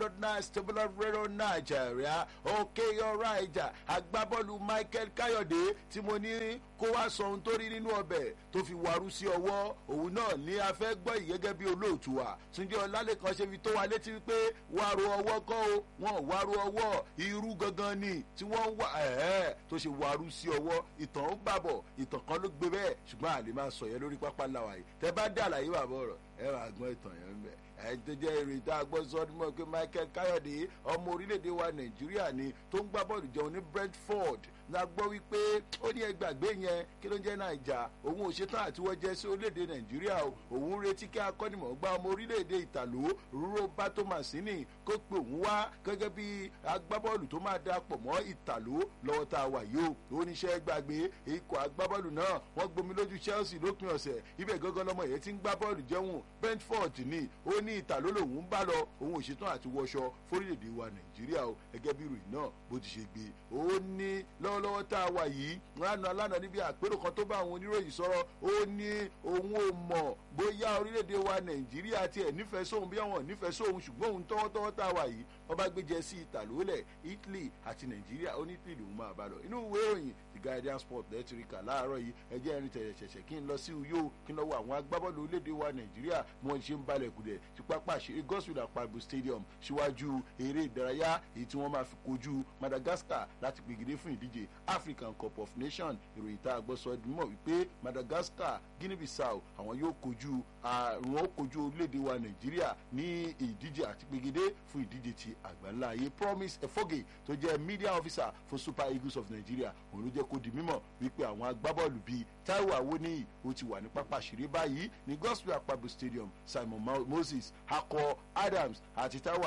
dot nine stable radio Nigeria okay alright agbábọ́ọ̀lù Michael Káyọ̀dé tí mo ní kó wá sọ ohun tó rí nínú ọbẹ̀ tó fi wàrú sí ọwọ́ òun náà ní a fẹ́ gbọ́ yìí gẹ́gẹ́ bí olóòtú wa Túnjí Ọlálẹ́kan ṣe fi tó wa létí wípé wàrú ọwọ́ kọ́ o wọn wàrú ọwọ́ irú gangan ni tí wọ́n wà ẹ̀ẹ́ tó ṣe wàrú sí ọwọ́ ìtàn ń bàbọ̀ ìtàn kan ló gbé bẹ́ẹ̀ ṣùgbọ́n àlè máa sọ yẹn lórí pápá làwà yìí tẹ bá dé àlàyé bàbá ọ̀rọ̀ ẹ máa gbọ́n ìtàn yẹn ń bẹ̀ ẹ tó jẹ́ ìròyìn tá a gbọ́ sọ ọdún mọ́ pé Michael Káyọ̀dé ọmọ orílẹ̀-èdè wa Nàìjíríà ni tó ń gbá bọ́ọ̀lù jẹun ní Brentford la gbọ́ wípé ó ní ẹgbàgbé yẹn kí ló ń jẹ́ Naija òun ò ṣetán àti wọ́n jẹ́ sí orílẹ̀-èdè Nàìjíríà o òun retí kí akọ́nimọ̀ọ́gbá ọmọ orílẹ̀-èdè Ìtàló Roberto Mancini kó pe òun wá gẹ́gẹ́ bí agbábọ́ọ̀lù tó máa dà pọ̀ mọ́ Ìtàló lọ́wọ́ tá a wà yìí o oníṣẹ́ gbàgbé ikọ̀ agbábọ́ọ̀lù náà wọ́n gbomi lójú Chelsea lópin ọ̀sẹ̀ ibẹ̀ gángan lọmọ yẹn ti ń gbá bọ́ọ̀lù jẹun Brentford ni ó ní Ìtàló lòun ń bá lọ òun ò ṣetán àti wọṣọ fórílẹ̀-èdè wa Nàìjíríà o gẹ́gẹ́ bí ìròyìn náà bó ti ṣe gbé ó ní lọ́wọ́lọ́wọ́ tá a wà yìí lánàá lánàá níbi àpérò kan tó bá àwọn oníròyìn sọ̀rọ̀ ó ní òun ò mọ̀ bóyá orílẹ̀-èdè wa Nàìjíríà tiẹ̀ nífẹ̀ẹ́ sóhun bí àwọn nífẹ̀ẹ́ sóhun ṣùgbọ́n òun tọ́wọ́tọ́wọ́ tá a wà yìí wọ́n bá gbé jẹ sí ìtàlólẹ̀ Italy àti Nàìjíríà ó ní Italy lòun máa bá lọ inú ìwé ìròyìn The Guardian Sport lẹ́tìríkà láàárọ̀ yìí ẹjẹ́ ẹni tẹ̀yẹ̀ ṣẹ̀ṣẹ̀ kí n lọ sí Uyo kí n lọ wo àwọn agbábọ́ọ̀lù orílẹ̀-èdè wa Nàìjíríà bí wọ́n ṣe ń balẹ̀ kùdẹ̀ sí pápá àṣírí Godswill Akpabio Stadium síwájú eré ìdárayá èyí tí wọ́n máa fi kojú Madagascar láti gbègede fún ìdíje African Cup of Nations ìròyìn tá a gbọ́ sọ ẹdùn mọ̀ wípé Madagascar Guinea Bissau àwọn yóò kojú àwọn ó kojú orílẹ̀-èdè wa Nàìjíríà ní ìdíje àti gbègede fún ìdíje ti àgbáńlá ayé Promise Efoge tó jẹ́ media officer fún Super Eagles of Nigeria òun ló jẹ́ kó di mímọ̀ wípé àwọn agbábọ́ọ̀lù bíi Taiwo Awoniyi ó ti wà ní pápá àṣírí báyìí ní Godswill Akpabio Stadium Simon Moses Akọ Adams àti Taiwo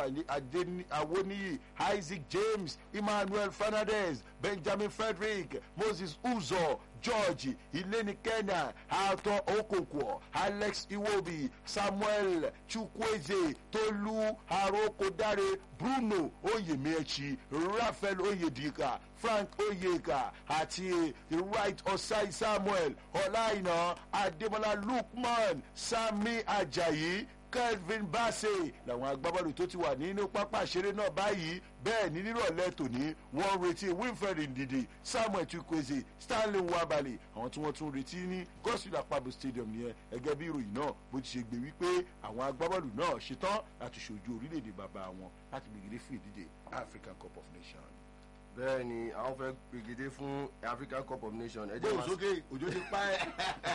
Awoniyi Isaac James Emmanuel Fernandez Benjamin Frederick Moses Uzo George Ileni Kenya Alton Okonkwo Alex Iwobi Samuel Chukwueze Tolu Arokodare Bruno Oyemechi Raphael Oyedika Frank Oyeka àti Right Osai Samuel Ọláìná Adémọlá Lukman Sami Ajayi Kelvin Bassey làwọn agbábọ́ọ̀lù tó ti wà nínú pápá ìṣeré náà báyìí bẹ́ẹ̀ ní nírọ̀lẹ́ tòní wọ́n retí Wilfred Ndidi Samuel Chukwueze Stanley Nwabali àwọn tí wọ́n tún retí ní Godswill Akpabio Stadium nìyẹn ẹgẹ́ bí ìròyìn náà bó ti ṣe gbé wípé àwọn agbábọ́ọ̀lù náà ṣetán láti ṣojú orílẹ̀-èdè bàbá wọn láti gbègede fún ìdíje African Cup of Nations bẹ́ẹ̀ ni àwọn fẹ́ gbègede fún African Cup of Nations. ẹ jẹ́ bóun máa sókè òjò ti pa ẹ́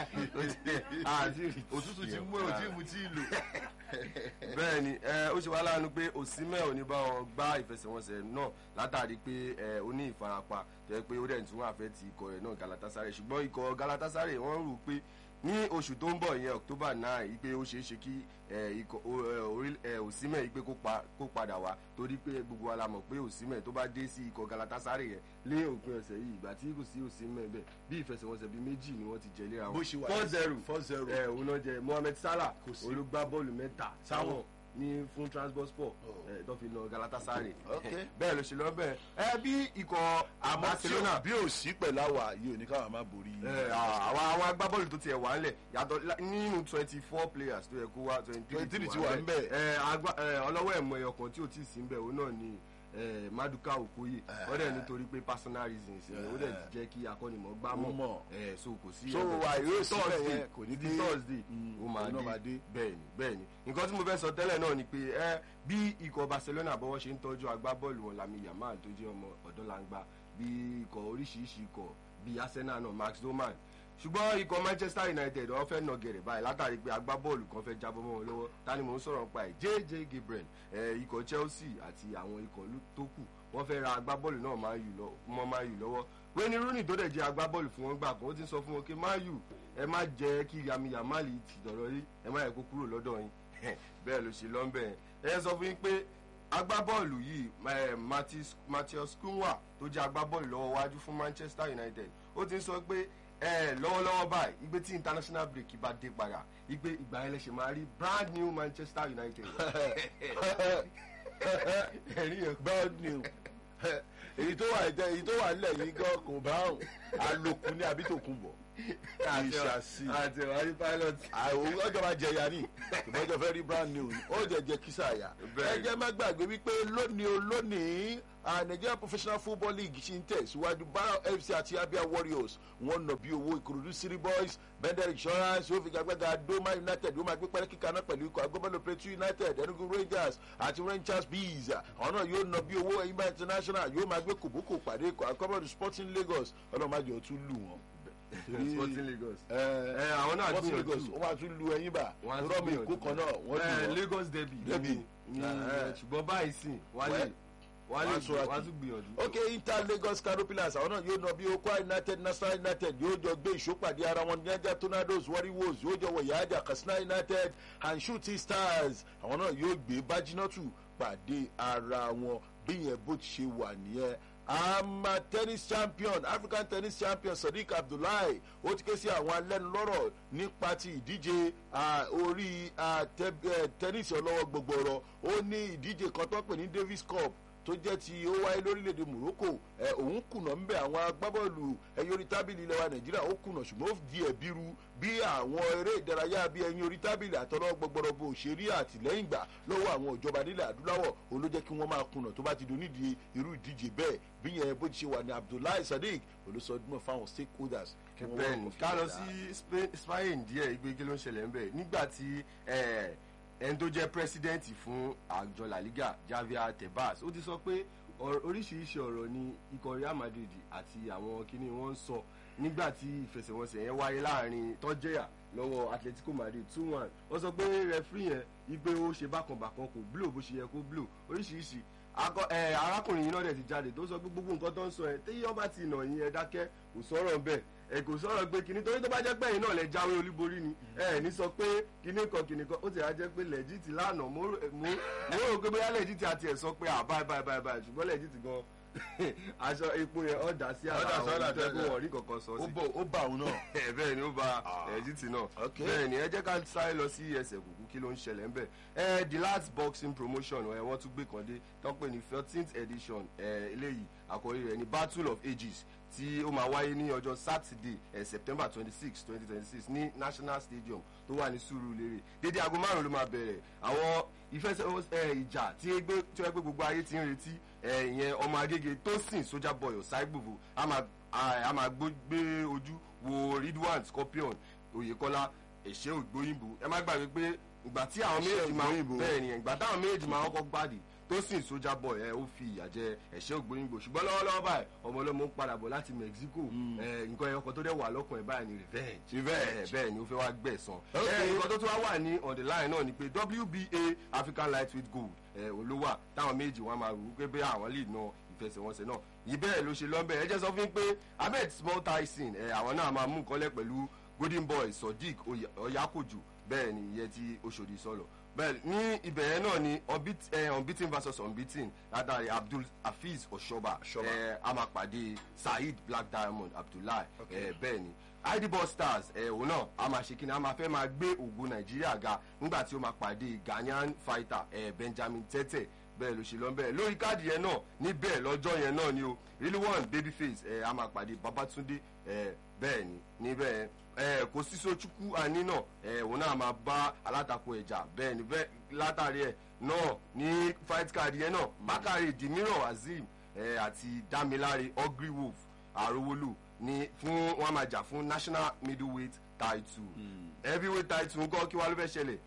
àti òtútù ti mú ẹ òtí mu tí ì lò. bẹ́ẹ̀ ni ẹ ó ṣe wá láàánú pé Osimhen ò ní bá wọn gbá ìfẹsẹ̀wọnsẹ̀ náà látàrí pé ẹ ó ní ìfarapa tó yẹ pé ó dẹ̀ tún wà fẹ́ ti ikọ̀ ẹ̀ náà Galatasaray ṣùgbọ́n ikọ̀ Galatasaray wọ́n rò pé ní oṣù tó ń bọ̀ yẹn October nine yìí pé ó ṣeé ṣe kí ẹ, ikọ̀ o- ẹ, orí- ẹ, Osimhen yìí pé kó pa- kó padà wá torí pé gbogbo wa la mọ̀ pé Osimhen tó bá dé sí ikọ̀ Galatasaray yẹn lé òpin ọ̀sẹ̀ yìí ìgbà tí kò sí Osimhen bẹ́ẹ̀ bí ìfẹsẹ̀wọnsẹ̀ bíi méjì ni wọ́n ti jẹ léra wọn bó ṣe wà four zero four zero ẹ òun náà jẹ Mohammed Salah Kò sí. olùgbà bọ́ọ̀lù mẹ́ta Sáwọn. ní fún Transport Oh. ẹ tó fi lọ Galatasaray Okay. bẹ́ẹ̀ ló ṣe lọ bẹ́ẹ̀ ẹ bí ikọ̀ àmọ́ tí Barcelona ò bí ò sí pẹ̀lú àwa yìí ò ní káwọn má borí ẹ, àwọn àwọn agbábọ́ọ̀lù tó tiẹ̀ wà ńlẹ̀ yàtọ̀ la- nínú twenty four players tó yẹ kó wá twenty 23 ti wà ńbẹ̀. ẹ agbá- ẹ, ọlọ́wọ́ ẹ̀mọ ẹ̀yọ kan tí ò tí ì sí ńbẹ̀ òun náà ni ẹ, Maduka Okoye ó dẹ̀ nítorí pé personal reasons ẹ, ó dẹ̀ jẹ́ kí akọ́nimọ̀ọ́gbá Ó mọ̀. mọ̀ ẹ, so kò sí So, ẹ̀bẹ̀. wà yóò sí Thursday, bẹ́ẹ̀ yẹn, kò ní di dé. Thursday Mm, ó máa òun náà máa dé. dé bẹ́ẹ̀ni bẹ́ẹ̀ni nǹkan tí mo fẹ́ sọ tẹ́lẹ̀ náà ni pé ẹ bí ikọ̀ Barcelona bọ́wọ́ ṣe ń tọ́jú agbábọ́ọ̀lù wọn Lamine Yamal tó jẹ́ ọmọ ọ̀dọ́langba bí ikọ̀ oríṣiríṣi ikọ̀ bí Arsenal náà Max Doman ṣùgbọ́n ikọ̀ Manchester United wọ́n fẹ́ nà gẹ̀rẹ̀ báyìí látàrí pé agbábọ́ọ̀lù kan fẹ́ jábọ́ mọ́ wọn lọ́wọ́ ta ni mò ń sọ̀rọ̀ nípa ẹ̀ JJ Gabriel ẹ̀ ikọ̀ Chelsea àti àwọn ikọ̀ ló- tó kù wọ́n fẹ́ ra agbábọ́ọ̀lù náà Man U lọ- mọ́ Man U lọ́wọ́ Wayne Rooney tó dẹ̀ jẹ́ agbábọ́ọ̀lù fún wọn gbà kan ó ti ń sọ fún wọn pé Man U ẹ má jẹ́ kí Yami Yamal ti dọ̀rọ̀ yìí ẹ má yẹ kó kúrò lọ́dọ̀ yín bẹ́ẹ̀ ló ṣe lọ́nbẹ̀ yẹn ẹ sọ fún yín pé agbábọ́ọ̀lù yìí eh, Matheus- Matheus Cunha tó jẹ́ agbábọ́ọ̀lù lọ́wọ́ wájú fún Manchester United ó ti ń sọ pé ẹ lọ́wọ́lọ́wọ́ báyìí ìgbé tí international break bá dé padà ìgbé ìgbà yẹn lè ṣe máa rí brand new Manchester United ẹ̀rí yẹn bad news èyí tó wà jẹ èyí tó wà nílẹ̀ yìí gan kò bá òun àlòkù ní àbí tó kún bọ̀. àti ìṣàsí. àti wàhálì pilot. àwọn ọjọ́ máa jẹ ya ní ìbọ́jọ́ fẹ́ rí brand new ó jẹ jẹ kísà yá. Bẹ́ẹ̀. ẹ jẹ́ má gbàgbé wípé lónìí o lónìí ah, Nigeria Professional Football League ṣì ń tẹ̀síwájú Barrow FC àti Abia Warriors wọ́n nà bí owó Ìkòròdú City Boys Bender Insurance yóò fi gbàgbàgà Doma United yóò máa gbé pẹ́rẹ́ kíkà náà pẹ̀lú ikọ̀ agbábọ́ọ̀lù Plateau United Enugu Rangers àti Rangers Bees àwọn náà yóò nà bí owó Eyimba International yóò máa gbé kòbókò pàdé ikọ̀ agbábọ́ọ̀lù Sporting Lagos ọlọ́mọdé ó tún lù wọ́n. Sporting Lagos. ẹ ẹ àwọn náà Sporting gbìyànjú. Lagos wọ́n máa tún lu ẹyin bá Wọ́n á tún rọ́ọ̀mù gbìyànjú. èkó kan náà wọ́n Ẹ, lù wọ́n. Lagos derby. Derby. ní- ní- Eh. ṣùgbọ́n báyìí sìn wọ́n lè Well, wọ́n lè wọ́n á sọ̀rọ̀ wọ́n á kí. tún gbìyànjú. ok inter lagos canopilas àwọn náà yóò nà bí okwa united national united yóò jọ gbé ìṣópàdé ara wọn niger tornadoes warriors yóò jọ wọ yàájà katsina united and shooting stars àwọn náà yóò gbé bájínátù pàdé ara wọn bí yẹn bó ti ṣe wà nìyẹn ama tennis champion african tennis champion sadiq abdullahi ó ti ké sí àwọn alẹ́nulọ́rọ̀ nípa ti ìdíje ah, orí ah, tẹ- eh, tennis ọlọ́wọ́ gbogbooro ó ní ìdíje kan tó ń pè ní davis cup tó jẹ́ ti ó wáyé lórílẹ̀‐èdè morocco ẹ òun kùnà ń bẹ àwọn agbábọ́ọ̀lù ẹyin orí tábìlì ilẹ̀ wa nàìjíríà ó kùnà ṣùgbọ́n ó di ẹ̀bí ru bí àwọn eré ìdárayá bíi ẹyin orí tábìlì àtọ́nà gbọgbọrọ bó ṣe rí àtìlẹ́yìn gbà lọ́wọ́ àwọn ìjọba nílẹ̀ adúláwọ̀ òun ló jẹ́ kí wọ́n máa kùnà tó bá ti donídìí irú ìdíje bẹ́ẹ̀ bí yẹn bó ti ṣe wà ní abdullahi sadiq olùsọdúnmọ̀ fáwọn stakeholders. kí wọ́n wá bẹ́ẹ̀ni ọkọ̀ fi ká lọ dáadáa. sí Spain- Spain díẹ̀ ìgbé kí ló ń ṣẹlẹ̀ ń bẹ̀ nígbà tí eh, ẹni tó jẹ́ pírẹsidẹ́ǹtì fún àjọ La Liga Javier Tebas ó ti sọ pé ọ̀rọ̀- oríṣiríṣi ọ̀rọ̀ ni ikọ̀ Real Madrid àti àwọn kíní wọn ń sọ nígbà tí ìfẹsẹ̀wọnsẹ̀ yẹn wáyé láàrin tọ́jẹ́yà lọ́wọ́ Atletico Madrid two one wọ́n sọ pé rẹfúrí yẹn ipe ó ṣe bákanbàkan kò blow bó ṣe yẹ kó blow oríṣiríṣi akọ ẹ arákùnrin yìí náà dẹ̀ ti jáde tó sọ pé gbogbo nǹkan tó ń sọ ẹ téyí ọba ti nà yín ẹ dákẹ́ kò sọ̀rọ̀ bẹ́ẹ̀ ẹ kò sọ̀rọ̀ pé kinní torí tó bá jẹ́ pé ẹ̀yin náà lẹ jáwé olúborí ni ẹ ní sọ pé kinní kan kinní kan ó ti rà jẹ́ pé lẹ́jìtì lánàá mo rò mo mo rò pé bóyá lẹ́jìtì àti ẹ̀ sọ pé à báyìí báyìí báyìí báyìí ṣùgbọ́n lẹ́jìtì gan aṣọ epo yẹn ọ̀dà sí àrà Ọ̀dà sí àwọn àrà olùtẹ́kùn tẹ́lẹ̀. wọ̀rí kankan sọ ó sí bọ̀- ó bá òun náà. ẹ bẹ́ẹ̀ ni ó ba Ah. ẹ̀jìtì náà Okay. bẹ́ẹ̀ ni ẹ jẹ́ ká sáré lọ sí ẹsẹ̀ kùkú kí ló ń ṣẹlẹ̀ ń bẹ̀ ẹ the last boxing promotion ẹ wọ́n tún gbé kan dé tó ń pè ní thirteenth edition ẹ eléyìí àkọ́rí rẹ̀ ní battle of ages tí ó máa wáyé ní ọjọ́ saturday ẹ september twenty six twenty twenty six ní national stadium tó wà ní Surulere dédé aago márùn ló máa bẹ̀rẹ̀ àwọn ìfẹsẹ̀ ìjà tí ó gbé tí ó gbé gbogbo ayé ti ń retí ẹ ìyẹn ọmọ agége Tosin Soldier Boy Ọ̀sáìgbòho a máa a máa gbó- gbé ojú wo Ridwan Scorpion Oyèkọ́lá ẹ̀ṣẹ́ ògbóyìnbó ẹ má gbàgbé pé ìgbà tí àwọn Ẹ̀ṣẹ́ méjèèjì máa Ògbóyìnbó. bẹ́ẹ̀ ni ìgbà táwọn méjèèjì máa kọ́kọ́ gbàdì Tosin Soldier Boy ẹ ó fi ìyà jẹ ẹ̀ṣẹ́ ògbóyìnbó ṣùgbọ́n lọ́wọ́lọ́wọ́ báyìí ọmọ ọlọ́mọ ń padà bọ̀ láti Mexico ẹ nǹkan ẹyọkọ tó dẹ̀ wà lọ́kàn ẹ̀ báyìí ni revenge Revenge. ẹ bẹ́ẹ̀ ni ó fẹ́ wá gbẹ̀san Okay. ẹ nǹkan tó tún wá wà ní on the line náà ni pé WBA African lightweight gold ẹ olówà táwọn méjì wọn máa rò ó pé bẹ́ẹ̀ àwọn lè na ìfẹsẹ̀wọnsẹ̀ náà yìí bẹ́ẹ̀ ló ṣe lọ́nbẹ̀ ẹ jẹ́ sọ fún mi pé Ahmed Small Tyson ẹ àwọn náà máa mú nǹkan lẹ̀ pẹ̀lú Golden Boy Sodiq Oya- Oyakoju bẹ́ẹ̀ ni ìyẹn ti Oṣòdì sọ̀rọ̀ bẹ́ẹ̀ ní ibẹ̀ yẹn náà ni unbeat- eh, unbeaten versus unbeaten látàrí Abdul Hafiz Oshoba Oshoba. ẹ a máa pàdé Saheed Black Diamond Abdullahi Okay. ẹ bẹ́ẹ̀ ni idball stars ẹ òun náà a máa ṣe kíni a máa fẹ́ máa gbé ògo nàìjíríà ga nígbà tí ó máa pàdé ghanaian fighter ẹ benjamin tete bẹ́ẹ̀ ló ṣe lọ bẹ́ẹ̀ lórí káàdì yẹn náà níbẹ̀ lọ́jọ́ yẹn náà ni o really one babyface ẹ a máa pàdé babatunde ẹ bẹ́ẹ̀ ni níbẹ̀ ẹ kò sí sochukwu àní náà ẹ òun náà máa bá alátakò ẹ̀jà bẹ́ẹ̀ ni bẹ́ẹ̀ látàrí ẹ̀ náà ní fight card yẹn náà bákàrè dimiran azeem ẹ àti damilare ugly wolf àrówólò ní fún wọn máa jà fún national middleweight title heavyweight title ńkọ́ kí wàá ló fẹ́ ṣẹlẹ̀